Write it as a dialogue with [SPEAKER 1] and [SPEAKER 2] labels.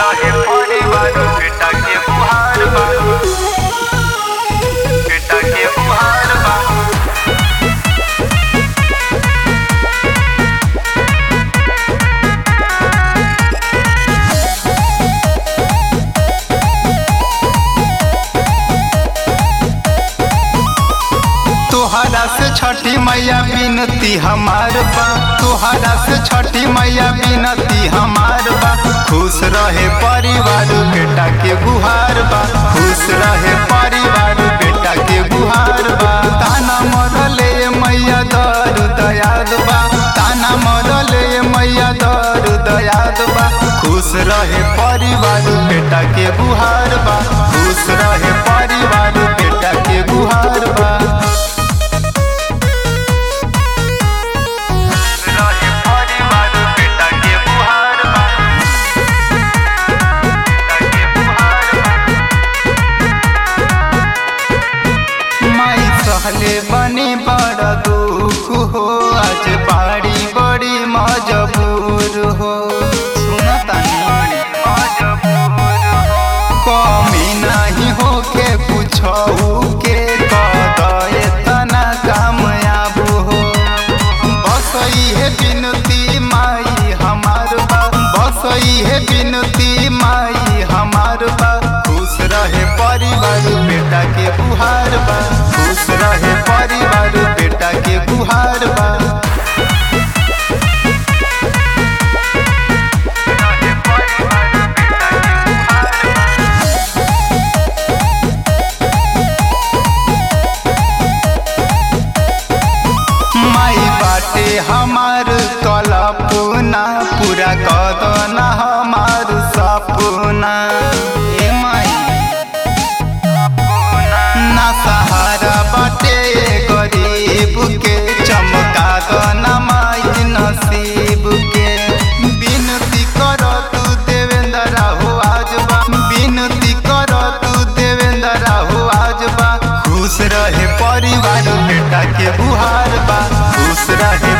[SPEAKER 1] रहे परिवार बेटा के बुहार बा बेटा के बुहार बा
[SPEAKER 2] तोहरा से छठी मैया बिनती हमार बा तोहरा से छठी मैया बिनती हमार बा खुश रहे परिवार बेटा के गुहार बा खुश रहे परिवार बेटा के गुहार बा ताना मरले मैया दर दयाद बा ताना मरले मैया दर दयाद बा खुश रहे परिवार बेटा के गुहार बा खुश रहे परिवार बेटा के गुहार बा
[SPEAKER 1] रहे परिवार बेटा के बुहार बा बेटा के बुहार बा
[SPEAKER 2] माई सहले बने बड़ दुख हो आज बाड़ी बड़ी मजबूर हो सुनतानी
[SPEAKER 1] मजबूर हो
[SPEAKER 2] कमी नहीं हो के पूछऊ के कदे तना कामयाब हो बस है बिनती माई हमार बा बस है बिनती माई हमार बा खुश रहे परिवार बेटा के बुहार बा खुश रहे परिवार बेटा के बुहार बा
[SPEAKER 1] रहे परिवार बेटा के बुहार बा
[SPEAKER 2] माई बाटे हमार कल्पना पूरा कदना हमार सपना ए माई ना सहारा बाटे गरीब के चमका दना माई नसीब के बिनती कर तू देवेंद्र हो आज बा बिनती कर तू देवेंद्र हो आज बा खुश रहे परिवार बेटा के बुहार बा खुश रहे